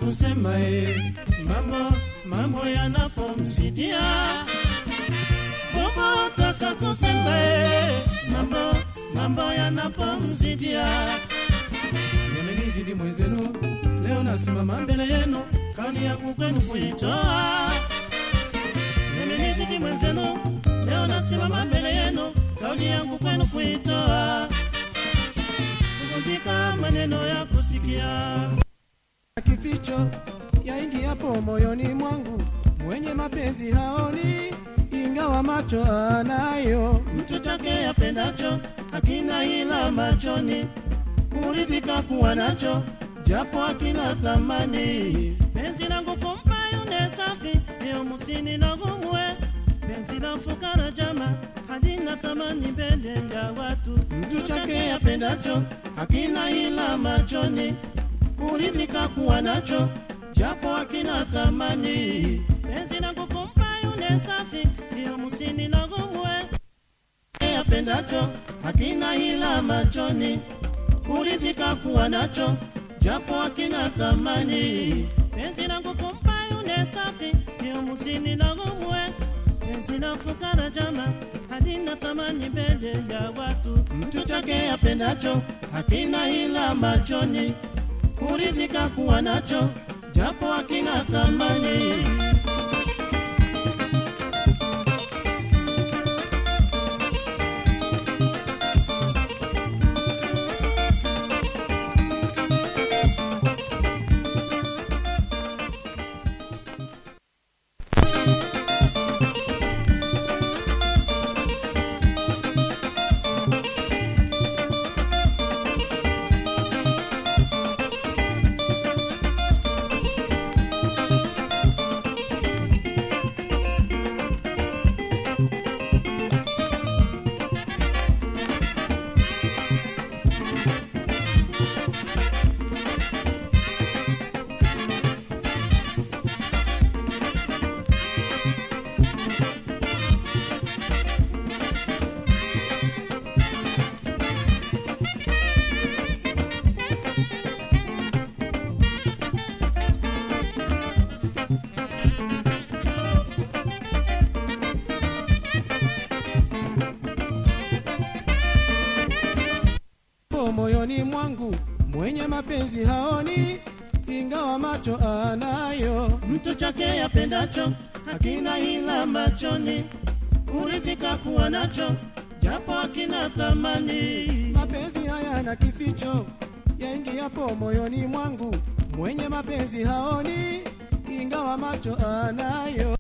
kusema e, mambo mambo yanapomsidia bobo taka kusema e, mambo mambo yanapomzidia yamenizidi mwenzenu leo nasimama mbele yenu kauli yangu kwenu kuitoa yamenizidi mwenzenu leo nasimama mbele yenu kauli yangu kwenu kuitoa kuvunjika maneno ya kusikia kificho yaingiapo moyoni mwangu, mwenye mapenzi haoni, ingawa macho anayo. mtu chake apendacho akina ila machoni kuridhika kuwa nacho japo akina thamani penzi langu kumpa yule safi leo musini na gumwe penzi la fukara jama halina thamani mbele ya watu mtu chake apendacho akina ila machoni kuridhika kuwa nacho japo akina thamani penzi langu kumpa yule safi leo musini na gumwe apendacho hakina hila machoni kuridhika kuwa nacho japo hakina thamani penzi langu kumpa yule safi ndio musini na gumwe penzi la fukara jama halina thamani mbele ya watu mtu chake apendacho hakina hila machoni kuridhika kuwa nacho japo hakina thamani Po moyoni mwangu, mwenye mapenzi haoni, ingawa macho anayo. mtu chake apendacho hakina ila machoni kuridhika kuwa nacho japo hakina thamani Mapenzi haya na kificho, yaingiapo moyoni mwangu, mwenye mapenzi haoni, ingawa macho anayo.